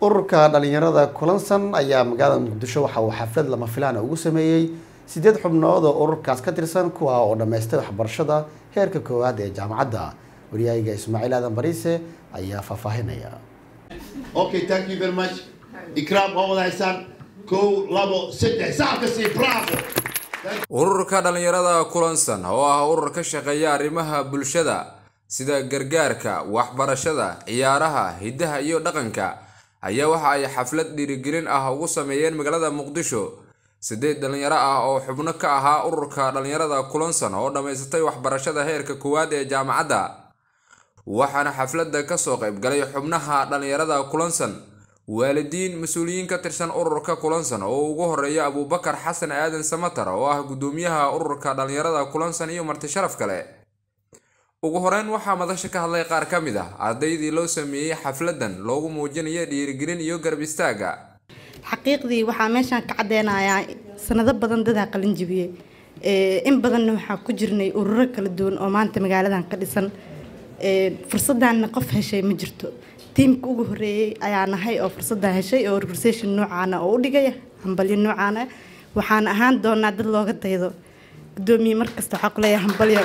ururka dhalinyarada kulansan ayaa magaalada muqdisho waxa uu xaflad lama filaan ugu sameeyey sideed xubnood oo ururkaas ka tirsan kuwa oo dhammaystay waxbarashada heerka koowaad ee jaamacadda waryahayga ismaaciil aadan bariise ayaa faahfaahinaya Okay, thank you very much. Ikram waa wada haysaan kow labo saddex sacabka sii bravo. ururka dhalinyarada kulansan oo ah urur ka shaqeeya arrimaha bulshada sida gargaarka waxbarashada ciyaaraha hiddaha iyo dhaqanka ayaa waxa ay xaflad dhiirigelin ah ugu sameeyeen magaalada muqdisho sideed dhalinyaro ah oo xubno ka ahaa ururka dhalinyarada kulansan oo dhammaysatay waxbarashada heerka koowaad ee jaamacadda waxaana xafladda kasoo qayb galay xubnaha dhalinyarada kulansan waalidiin mas-uuliyiin ka tirsan ururka kulansan oo ugu horeeya abuubakar xasan aadan samatar oo ah gudoomiyaha ururka dhalinyarada kulansan iyo marti sharaf kale ugu horeyn waxaa madasha ka hadlay qaar ka mid ah ardaydii loo sameeyey xafladan loogu muujinaya dhiirigelin iyo garab istaaga xaqiiqdii waxaa meeshaan ka cadeynayaa sanado badan dadaa qalin jibiyey in badanna waxaa ku jirnay ururo kala duwan oo maanta magaaladan ka dhisan fursaddaanna qof heshay ma jirto tiimka ugu horeeyey ayaa nahay oo fursaddaa heshay oo organisation noocaana oo u dhigaya hambalyo noocaana waxaan ahaan doonaa dad looga daydo gudoomiye markasta waxaa kuleeyahay hambalyo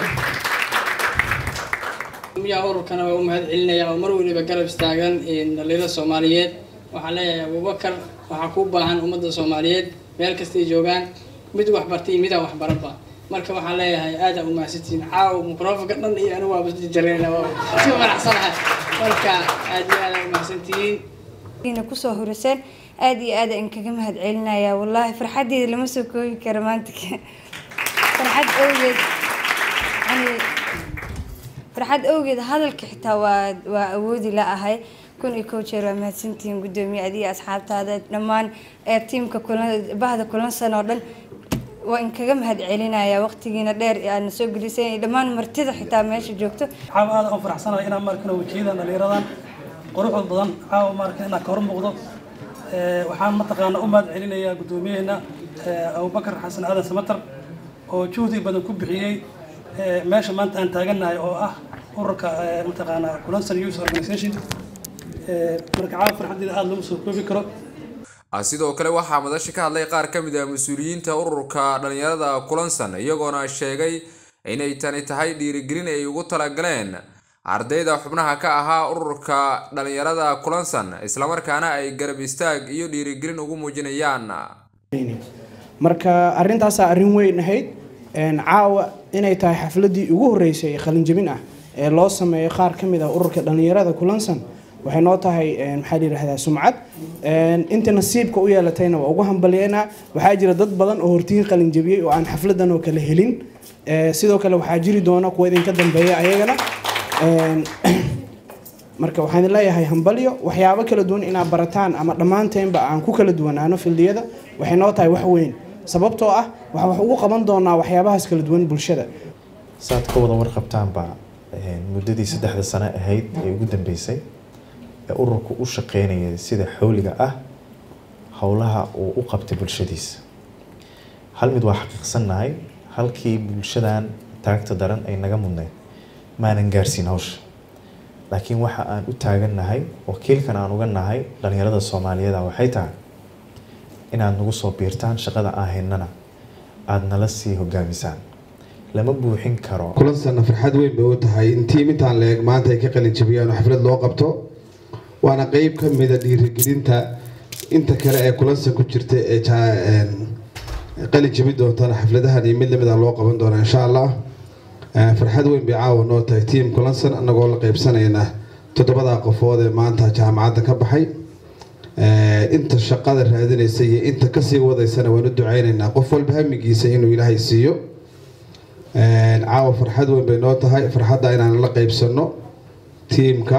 miyaa ururkana waa u mahad celinaya oo mar weliba garab istaagan dhalinyarada soomaaliyeed waxaan leeyahay abubakar waxaa kuu baahan ummadda soomaaliyeed meel kastay joogaan mid waxbartay iyo midaan waxbaranba marka waxaan leeyahay aada u mahadsantihiin caaw microfonka dhan iyo anigu waaba jarjareyna si faraxsanahay marka aad iyo aada u mahadsantihiin ina kusoo horiseen aada iyo aada in kaga mahad celinaya wallaahi farxaddeeda lama soo koobi karo maanta farxad awgeed yani farxad awgeed hadalka xitaa waa waa awoodi la ahay kun iyo kow jeer waa mahadsantihiin gudoomiye adiga asxaabtaada dhammaan ee tiimka bahda kulansan oo dhan waa in kaga mahad celinaya waqtigiina dheer aadna soo gelisay dhammaan martida xitaa meesha joogto caawa aada u faraxsanahay inaan markan wajiyada dhalinyaradan quruxda badan caawa markan inaan ka hor muuqdo waxaan mataqaana u mahad celinayaa gudoomiyaheena abubakar xasan aadan samatar oo juhdi badan ku bixiyey meesha maanta aan taagannahay oo ah ururka mataqaana kulansan youth organization marka caawa farxaddeeda aada lama soo koobi karo sidoo kale waxaa madasha ka hadlay qaar ka mid ah mas-uuliyiinta ururka dhalinyarada kulansan iyagoona sheegay inay tani tahay dhiirigelin ay ugu talagaleen ardayda xubnaha ka ahaa ururka dhalinyarada kulansan islamarkaana ay garab istaag iyo dhiirigelin ugu muujinayaan marka arintaasaa arrin weyn ahayd caawa inay tahay xafladii ugu horeysay qalinjabin ah ee loo sameeyo qaar ka mid ah ururka dhalinyarada kulansan waxay noo tahay maxaa la yidhahdaa sumcad inta nasiibka u yeelatayna waa ugu hambalyeynaa waxaa jira dad badan oo hortiin qalin jabiyey oo aan xafladan oo kale helin sidoo kale waxaa jiri doona kuwa idinka dambeeya ayagana marka waxaan leeyahay hambalyo waxyaabo kala duwan inaad barataan ama dhammaanteenba aan ku kala duwanaano fildiyada waxay noo tahay wax weyn sababtoo ah waxaa wax ugu qaban doonaa waxyaabahaas kala duwan bulshada saad ka wada warqabtaanba muddadii saddexda sano ahayd ee ugu dambeysay ee ururku u shaqeynaya sida xawliga ah howlaha uu u qabtay bulshadiisa hal mid waa xaqiiqsannahay halkii bulshadan taagta daran ay naga mudnayd maanan gaarsiin hawsha laakiin waxa aan u taagannahay wakiilkan aan uga nahay dhalinyarada soomaaliyeeda waxay tahay inaad nagu soo biirtaan shaqada aan haynana aada nala sii hogaamisaan lama buuxin karo kulansanna farxad weyn bay u tahay in tiim intaan la eeg maanta ay ka qalin jabiyaan oo xaflad loo qabto waana qeyb ka mida dhiirigelinta inta kale ee kulansan ku jirta ee qalin jabi doontana xafladahan iyo mid lamid a loo qaban doona insha allah farxad weyn bay caawa noo tahay tiim kulansan anagoo la qeybsanayna toddobadaa qofood ee maanta jaamacadda ka baxay inta shaqada raadinaysa iyo inta kasii wadaysana waan u duceynaynaa qof walba hamigiisa inuu ilaahay siiyo caawa farxad weyn bay noo tahay farxadda inaan la qeybsano tiimka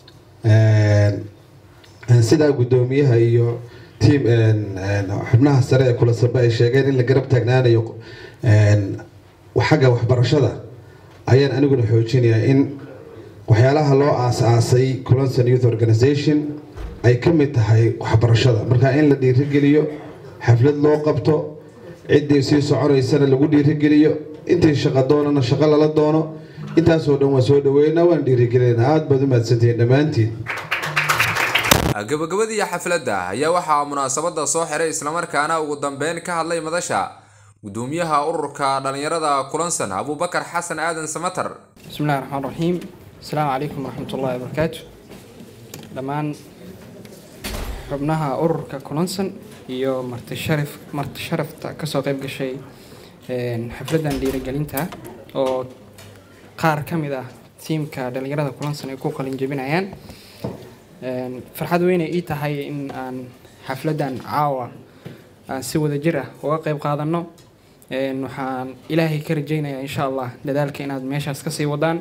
sidaa guddoomiyaha iyo tiim xubnaha sare ee kulansanba ay sheegeen in la garab taagnaanayo xagga waxbarashada ayaan aniguna xoojinayaa in waxyaalaha loo aas-aasay kulansan youth organization ay ka mid tahay waxbarashada marka in la dhiirigeliyo xaflad loo qabto ciddii sii soconaysana lagu dhiirigeliyo intii shaqo doonana shaqo lala doono intaasoo dhan waa soo dhaweynaa waan dhiirigelinayna aada baad u mahadsantihiin dhammaantiin gabagabadii xafladda ayaa waxaa munaasabada soo xiray islamarkaana ugu dambeyn ka hadlay madasha gudoomiyaha ururka dhalinyarada kulansan abuubakar xasan aadan samatar بسم الله الرحمن الرحيم السلام عليكم ورحمة الله وبركاته dhammaan xubnaha ururka kulansan iyo marti sharaf marti sharafta kasoo qayb gashay een, xafladan dhiirigelinta oo qaar ka mid ah tiimka dhalinyarada kulansan ay ku qalin jebinayaan Een, farxad weyn ay ii tahay in aan xafladan caawa aan si wada jir ah uga qayb qaadano Een, waxaan ilaahay ka rajaynayaa insha allah dadaalka inaad meeshaas kasii wadaan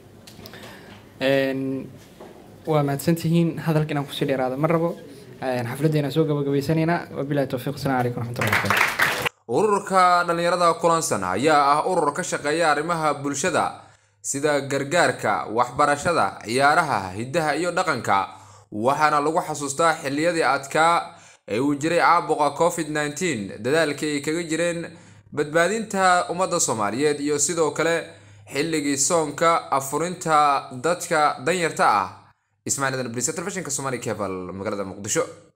Een, waa mahadsantihiin hadalka inaan kusii dheeraada ma rabo Een, xafladeena soo gabagabaysanaynaa wabilahi towfiiq asalaamu calaykum waraxmatullahi wabarakaatu ururka dhalinyarada kulansan ayaa ah urur ka shaqeeya arrimaha bulshada sida gargaarka waxbarashada ciyaaraha hiddaha iyo dhaqanka waxaana lagu xasuustaa xilliyadii adkaa ee uu jiray caabuqa covid 19 dadaalkii ay kaga jireen badbaadinta ummadda soomaaliyeed iyo sidoo kale xilligii soonka afurinta dadka danyarta ah ismaaciil adan bliisa telefishinka somali cable magaalada muqdisho